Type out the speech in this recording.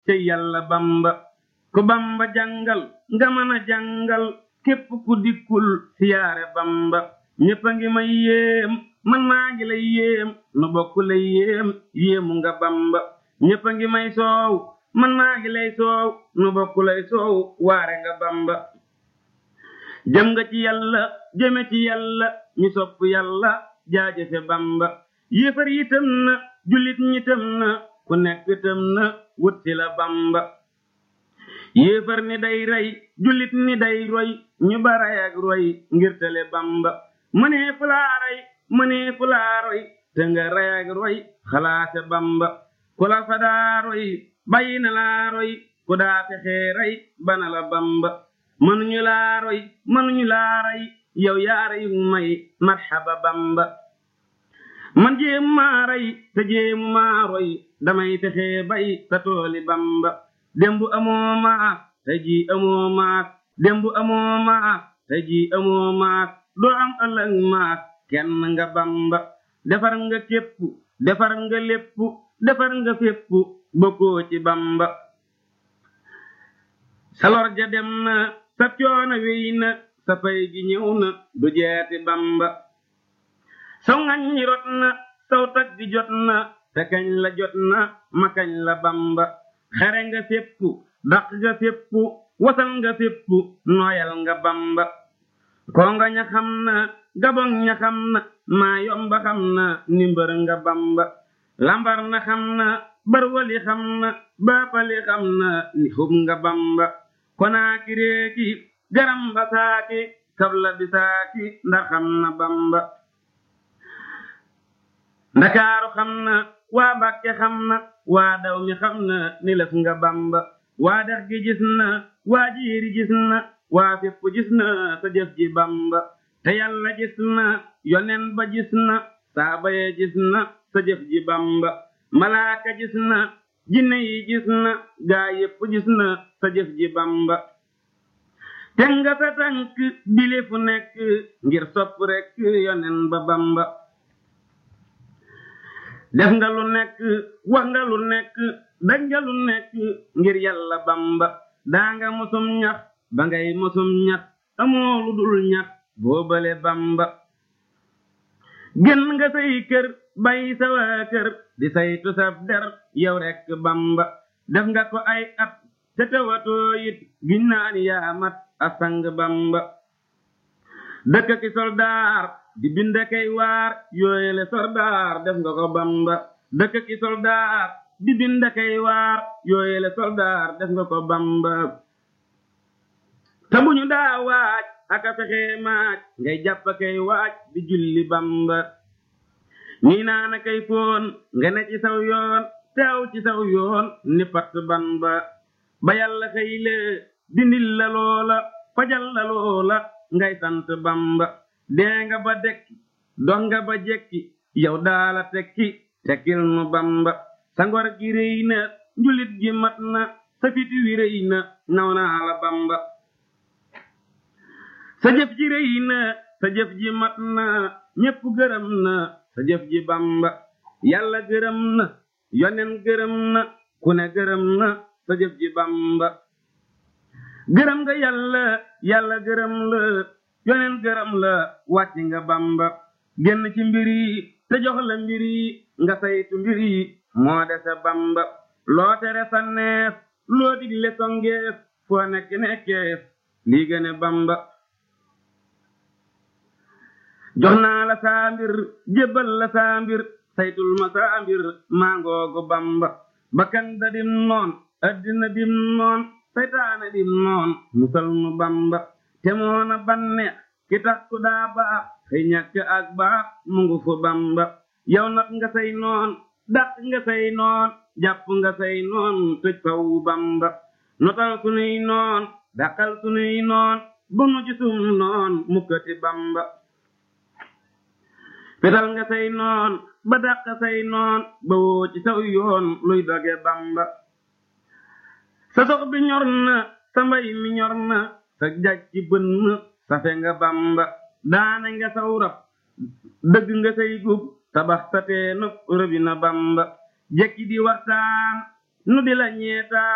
ca yàlla bamba ku bamba jàngal nga mën a jàngal képp ku dikkul siyaare bamba ñépp a ngi may yéem man maa ngi lay yéem nu bokk lay yéem yéemu nga bamba ñépp a ngi may soow man maa ngi lay soow nu bokk lay soow waare nga bamba jëm nga ci yàlla jëme ci yàlla ñu sopp yàlla jaajëfe bamba yéefar yi tëm na jullit ñi tëm na ku nekk tëm na wut si la bamba yéefar ni day rey jullit ni day roy ñu baray ak roy ngir tele bamba mënee fu laa rey mënee fu laa roy te nga rey ak roy xalaate bamba ku la fa daa roy bàyyi na laa roy ku daa fexee rey bana la bamba mënuñu laa roy mënuñu laa rey yow yaa rey may marxaba bamba man jéem maa rey te jéemu maa roy damay fexee bay sa tooli bamba dembu amoo maas te ji amoo maas dembu amoo maas te ji amoo maas doo am ëllëg maas kenn nga bamba defar nga képp defar nga lépp defar nga fépp bokkoo ci bamba salor ja dem na sa coono wéy na sa pay gi ñëw na du jeeti bamba saw ngañ ñi rot na saw tag gi jot na te kañ la jot na ma kañ la bamba xere nga fépp daq nga fépp wasal nga fépp nooyal nga bamba konga ña xam na gabon ña xam na maa yomba xam na nimbar nga bamba lambar na xam na barwali xam na baapali xam na ni xub nga bamba konaaki réeki garam ba saaki kabla bi saaki ndax xam na bamba ndakaaru xam na waa mbàkke xam na waa daw mi xam na ni lëf nga bamba waa dex gi gis na waa jiiri gis na waa fépp gis na sa jëf ji bamba te yàlla gis na yonen ba gis na saaba ye gis na sa jëf ji bamba malaaka gis na jinne yi gis na gaa yépp gis na sa jëf ji bamba te nga sa tànk bile fu nekk ngir sopp rekk yonen ba bamba def nga lu nekk wax nga lu nekk daj nga lu nekk ngir yàlla bamba daa nga mosum ñax ba ngay mosum ñax amoo lu dul ñax boobale bamba gën nga say kër bàyyi sa waa kër di saytu sab der yow rekk bamba def nga ko ay at te tewatoo it giñ naan yaa mat a sang bamba dëkk ki soldaar di bind kay waar yooyele soldaar def nga ko bamba dëkk ki soldaar di bind kay waar yooyele soldaar def nga ko bamba te bu ñu daa waaj aka fexe maaj ngay jàpp kay waaj di julli bamba ñii naana kay foon nga ne ci saw yoon teew ci saw yoon ni pat bamba ba yàlla xëy lee dindil la loola fajal la loola ngay sant bamba dee nga ba dekki dox nga ba jekki yow daala tekki tekkil nu bamba sa ngor gi réy na njulit gi mat na sa fit wi réy na naw naa la bamba sa jëf ji réy na sa jëf ji mat na ñépp gërëm na sa jëf ji bamba yàlla gërëm na yonen gërëm na ku ne gërëm na sa jëf ji bamba gërëm nga yàlla yàlla gërëm la yonen gërëm la wàcc nga bamba génn ci mbir yi te jox la mbir yi nga saytu mbir yi moo dese bamba loo tere sanneef loo digle songeef foo nekk nekkeef lii gëne bamba jox naa la saa mbir jébbal la saa mbir saytul ma saa mbir mangoogu bamba bakkan da dim noon addina dim noon saytaane dim noon musal nu bamba te moona banneex ki tax ku daa baax xëy ñàkk ak baax mu ngu fu bamba yow nag nga say noon dàq nga say noon jàpp nga say noon tëj faw bamba notal sunuy noon dàqal sunuy noon bu nu gisum noon mukkati bamba fetal nga say noon ba dàq say noon ba woo ci saw yoon luy doge bamba sa sox bi ñor na sa mbay mi ñor na sa jaj ci bënn safe nga bamba daane nga saw rab dëgg nga say gub tabax sa teenub rëbi na bamba jekki di waxtaan nu di la ñeetaan